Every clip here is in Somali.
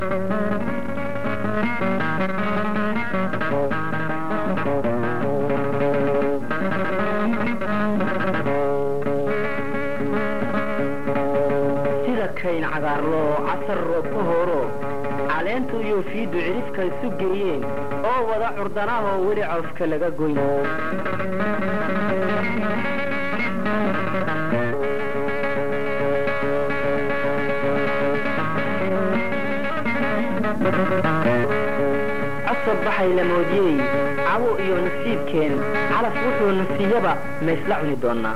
sida kayn cagaarloo casar roob ka horo caleentu iyo fiiddu cidhifka isu geeyeen oo wada curdanahoo weli cawska laga goyn cosab baxay la moodiyey cawo iyo nasiibkeen calaf wuxuu nasiiyaba ma isla cuni doonnaa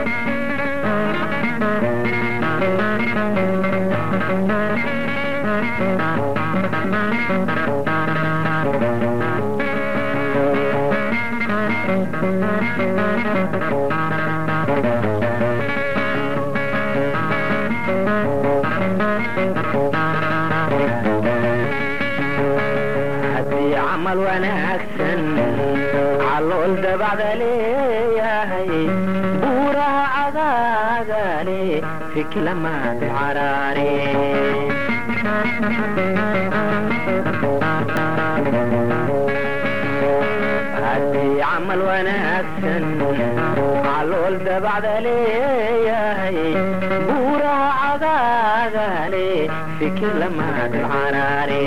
haddii camal wanaagsan calool dabacda leeyahay buuraha cagaagale fiklamaad caraare haddii camal wanaagsan calool dabacda leeyahay buuraha cagaagale fiklamaad caraare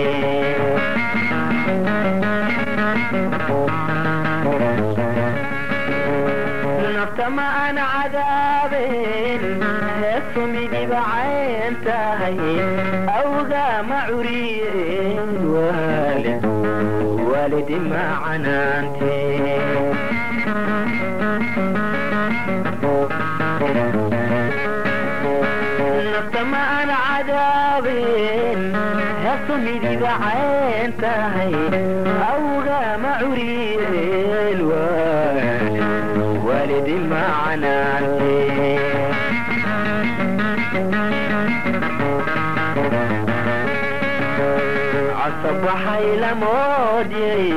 nafta ma aan cadaabeen heestu midiba cayn tahay awgaa ma curiyeen waalid waalidi ma canaante nafta ma aan cadaabeen heestu midiba cayn tahay awgaa ma curiyeen waalid والدي معناتي عصب حيل مودي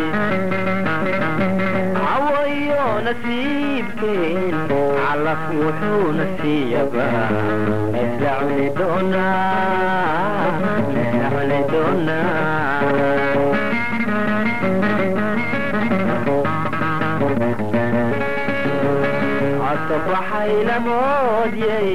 عويو نسيبكين على فوحو نسيبا اسلعني دونا اسلعني دونا cosab waxay la moodyey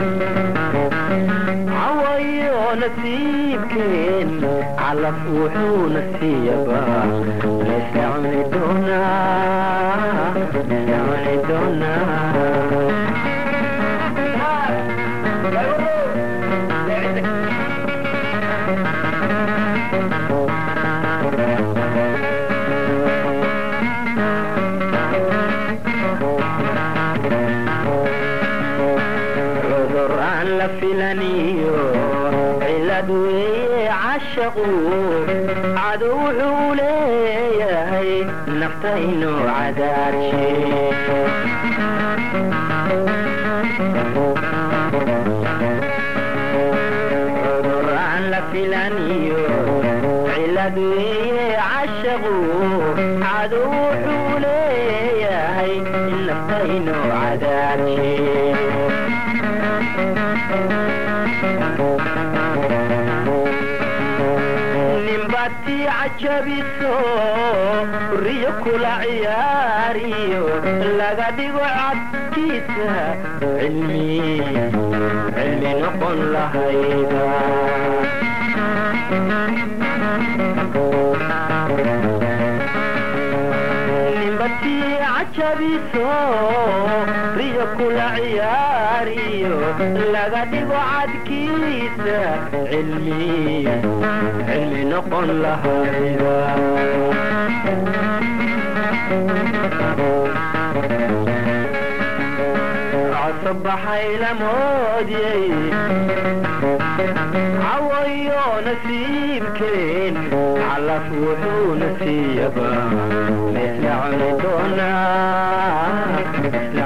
cawayo nasiibkeen calaf wuxuu nasiiyaba laysla cuni doonaa laysla cuni doonaa cudur aan la filaniyo cilad weeye cashaqu cadow wuxuu leeyahay naftaynu cadaarshe cudur aan la filaniyo cilad weeye cashaqu cadow wuxuu leeyahay naftaynu cadaarshe nimbati cajabiso riyo kula ciyaariyo laga dhigo cadkiisa cilmi cilmi noqon lahayda nimbati cajabiso riyo kula ciyaariyo laga dhigo cadkiisa cilmi cilmi noqon lahayda cosab baxay la moodyey cawayo nasiibkeen calaf wuxuu nasiiyaba laysla cuni doonaa